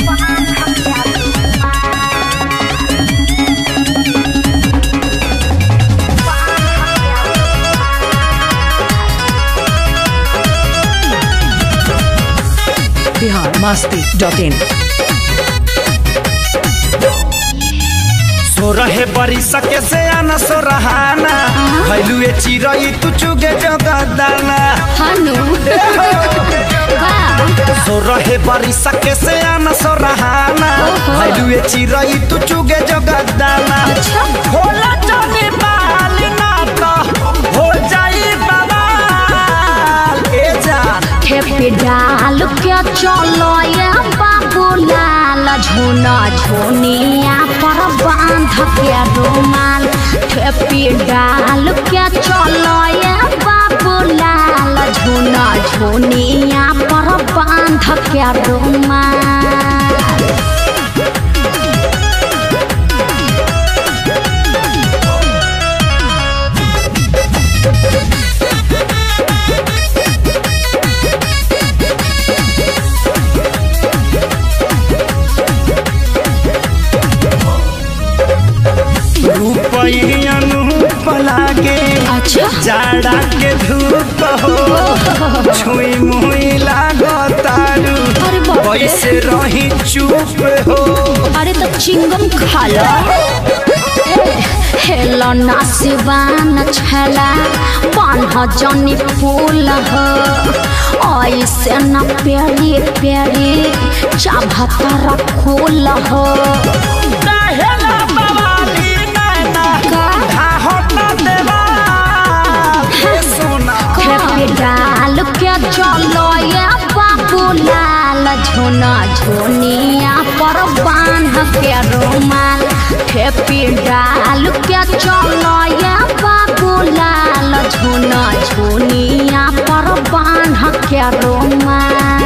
Bihar Masti dot in सो रहे बरी सके से आना सो रहाना भैलुए चिरई तू चुगे जगदाना हनु सो रहे बरी सके से आना सो रहाना भैलुए चिरई तू चुगे जगदाना होला जाने बाल ना तो हो जाई बवाल ए जान खेपे डाल के चलो ये बाबू लाल झोना झोनिया पर बांध के रुमाल खेपे डाल के चलो ये बाबू लाल झोना झोनिया पर बांध के रुमाल रूपई अनूप लागे अच्छा जाड़ा के धूप हो छुई मुई लागो तारू अरे बाप रे। कैसे रही चुप हो अरे तो चिंगम खा लो हेलो नासिवान छला बान्ह जनी फूल हो ऐसे न प्यारी प्यारी चाभतर फूल हो काहेला बवाली नैना धाहो न देवा हे सोना खेपी डाल के चलो ये बाबू लाल झोना झोनिया पर बांध के रुमाल खेपी डाल के चलो ये बाबू लाल झोना झोनिया पर बांध के रुमाल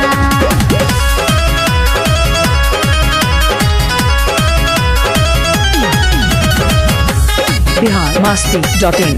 बिहार मस्ती डॉट इन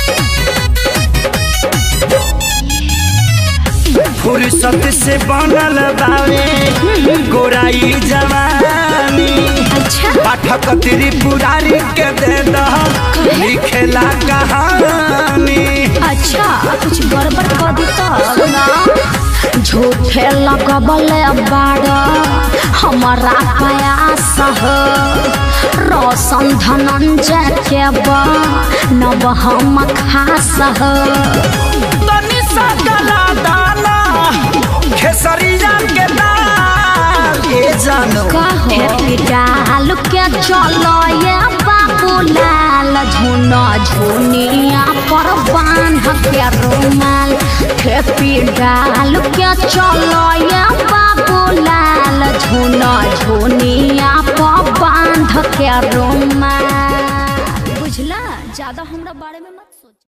फुर्सत से बनल बावे गोराई जवानी अच्छा पाठक त्रिपुरारी के दे दह लिखेला कहानी अच्छा कुछ गड़बड़ कर दी तब ना झूठे लगबल बाड़ हमारा प्रयास हो रोशन धनंजय के बा नब हम खास हो तनी सा गला दाना खेसरिया के दाल ए जानो कहो डाल के चलो ये बाबू लाल झुना झुनिया पर बांध के रुमाल खेपी डाल के चलो ये बाबू लाल झुना झुनिया पर बांध के रुमाल बुझला ज्यादा हमरा बारे में मत